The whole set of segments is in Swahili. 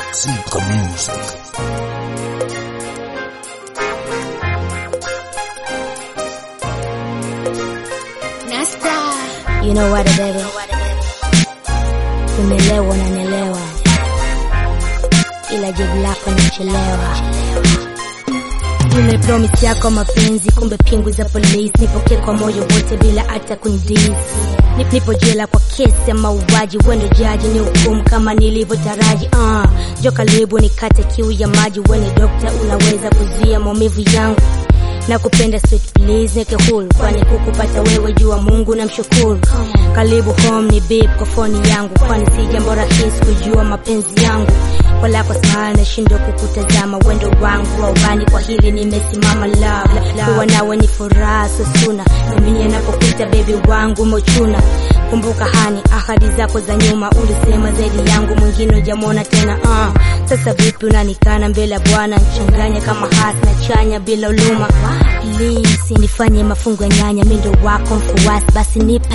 Silka Music. Nasta. You know what baby? Umelewa na nelewa, ila jibu lako nichelewa. Ile promise yako mapenzi, kumbe pingu za polisi. Nipokee kwa moyo wote bila hata kundisi. Nip- Nipo jela kwa kesi ya mauaji, wendo jaji ni hukumu kama nilivyotaraji. Uh, jo karibu nikate kiu ya maji, weni dokta, unaweza kuzuia maumivu yangu na kupenda sweet please neke hulu kwani kukupata wewe jua Mungu na mshukuru. Karibu home ni babe kwa foni yangu, kwani si jambo rahisi kujua mapenzi yangu kwa lako sana nashindwa kukutazama wendo wangu wa ubani, kwa hili nimesimama love kuwa nawe ni furaha sosuna namini anapokuita baby wangu mochuna. Kumbuka hani ahadi zako za nyuma, ulisema zaidi yangu mwingine hujamwona tena. Uh, sasa vipi unanikana mbele ya Bwana nchanganya kama hasi na chanya bila uluma. Please nifanye mafungo ya nyanya, mi ndo wako mfuasi, basi nipe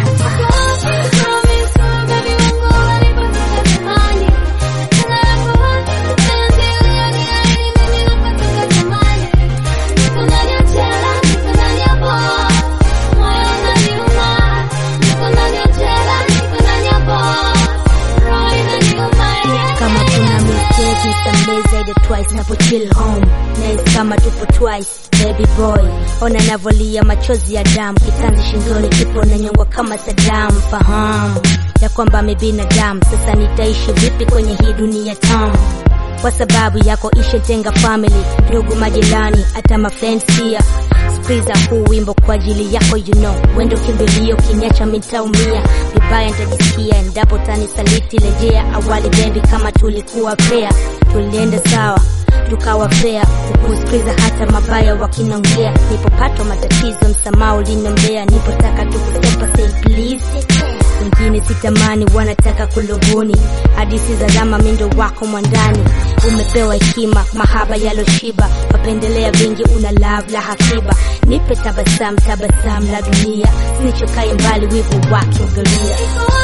kama kuna mistake nisamee zaidi twice napo chill home nice kama tupo twice baby boy ona navolia machozi ya damu kitanzi shingoni kipo na nyongwa kama Saddam fahamu ya kwamba mi binadamu sasa nitaishi vipi kwenye hii dunia tamu kwa sababu yako ishetenga family ndugu majirani hata mafriends pia Skiza huu wimbo kwa ajili yako you know wendo kimbilio kinyacha mitaumia vibaya nitajisikia endapo tanisaliti rejea awali bebi kama tulikuwa pea tulienda sawa tukawa fea kukusikiza hata mabaya wakinongea nipopatwa matatizo msamaha uliniombea nipotaka tukusepa say please wengine sitamani wanataka kulubuni hadisi za zama mindo wako mwandani umepewa hekima mahaba yaloshiba mapendelea vingi una love la hakiba nipe tabasamu tabasamu la dunia sinichokai mbali wivu wake ugalia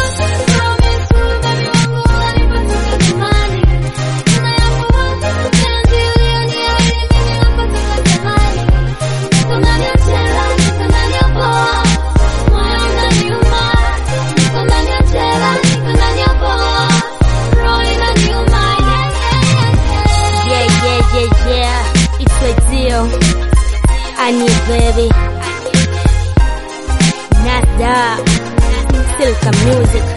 Yeah, yeah, yeah, yeah. It's a deal. I need baby. Nada. Silka music.